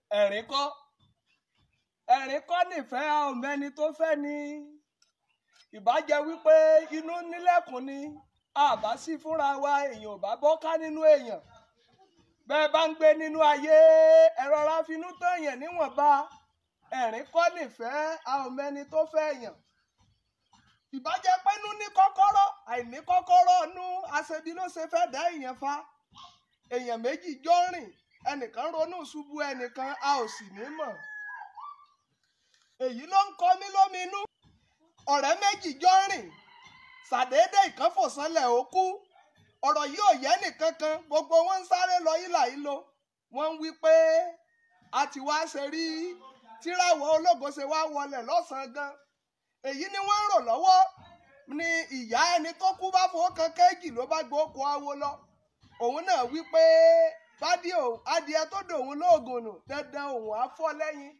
ẹ̀rín kọ́ ẹ̀rín kọ́ nífẹ̀ẹ́ ọ̀mẹ́ni tó fẹ́ ni ìbájẹ́ wípé inú nílẹ̀kùn ni àbá sí fúnra wa èèyàn ò bá bọ́ká nínú èèyàn bẹ́ẹ̀ bá ń gbé nínú ayé ẹ̀rọ ara finú tán èèyàn níwọ̀nba ẹ̀rín kọ́ nífẹ̀ẹ́ ọ̀mẹ́ni tó fẹ́ èèyàn ìbájẹ́ pẹ́nu ní kọ́kọ́rọ́ àìní kọ́kọ́rọ́ nú aṣebi ló ṣe fẹ́ dá èèyàn fa èèyàn méjì jọ rìn ẹnìkan ronú ṣubú ẹnìkan a ò sì ní mọ̀ èyí ló ń kọ mí lóminú ọ̀rẹ́ méjì jọ rìn ṣàdédé ìkan fò sánlẹ̀ ó kú ọ̀rọ̀ yìí ò yẹ nìkankan gbogbo wọn ń sáré lọ ìlà ìlò wọ́n ń wí pé a ti wá ṣe rí tíràwọ̀ ológo ṣe wá wọlẹ̀ lọ́sàn-án gan èyí ni wọ́n ń rò lọ́wọ́ ni ìyá ẹni tó kú bá fowó kan kéèjì ló bá gbóko awo lọ òun náà wí pé bádìí adìẹ tó dòun lóògùn nù dandan òun á fọ́ lẹ́yìn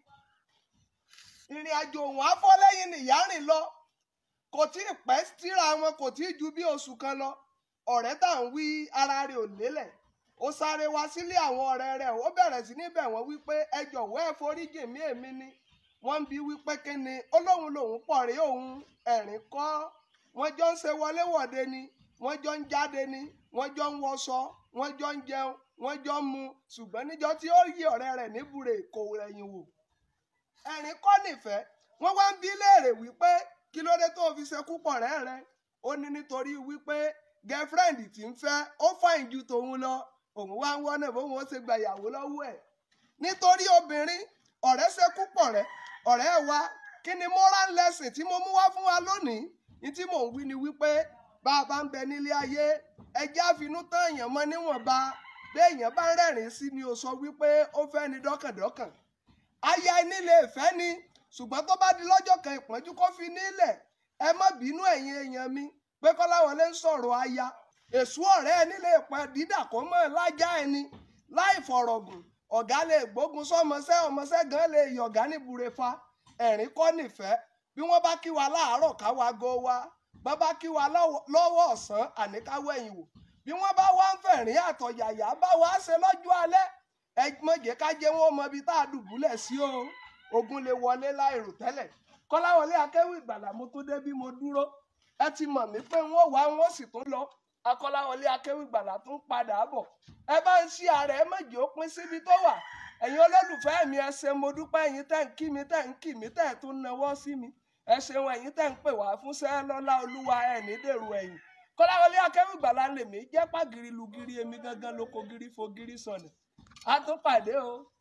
ìrìn àjò òun á fọ́ lẹ́yìn nìyá rìn lọ kò tí ì pẹ́ tíra wọn kò tí ì ju bí oṣù kan lọ ọ̀rẹ́ tá à ń wí ara rẹ̀ ò lélẹ̀ ó sáré wá sílé àwọn ọ̀rẹ́ rẹ̀ ó bẹ̀rẹ̀ sí níbẹ̀ wọ́n wípé ẹ jọ̀wọ́ ẹ foríjì mí èmi ni wọ́n ń bi wípé kí ni ó lóun lòun pọ̀ rí òun ẹ̀rín kọ́ wọ́n jọ ń ṣe wọléwọ̀de ni wọ́n jọ ń jáde ni wọ́n jọ ń wọṣọ wọ́n jọ ń jẹun wọ́n jọ ń mu ṣùgbọ́n níjọ́ tí ó yí ọ̀rẹ́ rẹ̀ níbùrè kò rẹ̀yìn wò ẹ̀rín kọ́ nìfẹ́ wọ́n wá ń bi léèrè wípé kí ló dé tó fi ṣekú pọ̀ rẹ́ rẹ ó ní nítorí wípé girlfriend tí ń fẹ́ ó fàìn ju tòun lọ òun wá ń wọ́nà bóun ó ṣe gba ìyàwó lọ́wọ́ ẹ̀ nítorí obìnrin ọ̀rẹ́ ṣekú pọ̀ rẹ́ ọ̀rẹ́ wa kí ni moral lesson tí mo mú wá fún wa lónìí ní tí mò ń wí ni wípé bá a bá ń bẹ nílé ayé ẹjẹ́ àfinú tán èèyàn mọ níwọ̀nba bí èèyàn bá ń rẹ́rìn sí ni ó sọ wípé ó fẹ́ ni dọ́kàndọ́kàn aya ẹni lè fẹ́ ni ṣùgbọ́n tó bá di lọ́jọ́ kan ìpọ́njú kó fi nílẹ̀ ẹ má bínú ẹ̀yin èèyàn mi pé kọ́láwọlé ń sọ̀rọ̀ aya èṣù ọ̀rẹ́ ẹni lè pẹ́ dídà kó mọ̀ lájà ẹni láì fọ̀rọ̀gùn ọ̀gá lè gbógun sọ́mọṣẹ́ ọmọṣẹ́ gan lè yọ̀gá níbure fa ẹ̀rín kọ́ nífẹ̀ẹ́ bí wọ́n bá kí wa láàárọ̀ káwa go wa bá bá kí wa lọ́wọ́ ọ̀sán àníkáwọ́ ẹ̀yìn wò bí wọ́n bá wá ń fẹ̀rín àtọ̀yàyà bá wa ṣe lọ́jọ́ alẹ́ ẹ mọ̀jẹ̀ ká jẹ́ wọn mọ ibi tá a dùbúlẹ̀ sí o ogun lè wọlé láìrò tẹ́lẹ̀ kọ́láwọlé akéwì ìgbàlà mo tó dé bí mo dúró ẹ ti mọ̀ mí pé wọ́n wá wọ́n sì tún lọ akọ́láwọlé akéwì ìgbàlà tún padà bọ̀ ẹ bá ń ṣí ara ẹ mọ̀jẹ̀ ó pín síbi tó wà ẹ̀yin olólùfẹ́ mi ẹ ṣe mo dúpẹ́ ẹ̀yin tẹ́ ń kí mi tẹ́ ń kí mi tẹ́ ẹ̀ tún nawọ́ sí mi ẹ ṣeun ẹ̀yin tẹ́ ń pè wá fúnṣẹ́ lọ́lá olúwa ẹ̀ ní dèrò ẹ̀yìn kọ́láwọlé akéwì ìgbàlà lèmi jẹ́ pàgìrì lùgìrì èmi gangan lóko gírí fo gírí sọnù a tún pàdé o.